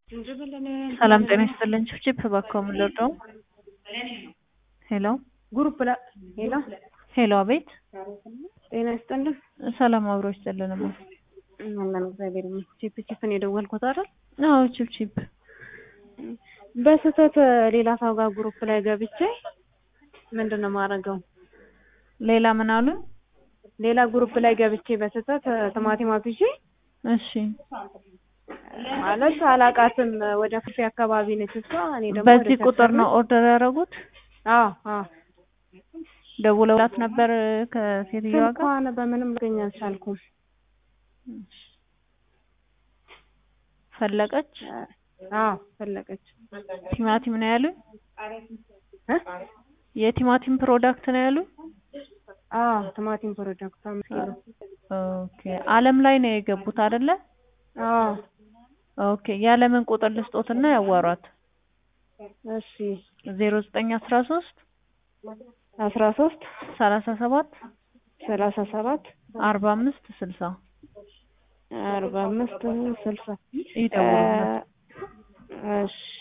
ሰላም ጤና ይስጥልኝ። ችፕ እባክዎ ምን ልርዳው? ሄሎ ግሩፕ ላ ሄሎ ሄሎ፣ አቤት። ጤና ይስጥልን። ሰላም አብሮ ይስጥልንማ። አለን እግዚአብሔር ይመስገን። ቺፕ ቺፕን የደወልኩት አይደል? አዎ ቺፕ ቺፕ። በስህተት ሌላ ሰው ጋር ግሩፕ ላይ ገብቼ ምንድን ነው የማደርገው? ሌላ ምን አሉ? ሌላ ግሩፕ ላይ ገብቼ በስህተት ቲማቲም አዝዤ እሺ፣ ማለት አላቃትም። ወደ ፍሬ አካባቢ ነች እሷ። እኔ ደግሞ በዚህ ወደ ቁጥር ነው ኦርደር ያደረጉት? አዎ አዎ። ደውለውላት ነበር ከሴትዮዋ ጋር? ስልኳን በምንም ልገኝ አልቻልኩም። ፈለቀች አዎ ፈለቀች። ቲማቲም ነው ያሉኝ? እ? የቲማቲም ፕሮዳክት ነው ያሉኝ? አዎ ቲማቲም ፕሮዳክት አምስት ኪሎ። ኦኬ አለም ላይ ነው የገቡት አይደለ? አዎ ኦኬ ያለምን ቁጥር ልስጦትና ያዋሯት። እሺ። ዜሮ ዘጠኝ አስራ ሶስት አስራ ሶስት ሰላሳ ሰባት ሰላሳ ሰባት አርባ አምስት ስልሳ አርባ አምስት ስልሳ ይደውሉላት። እሺ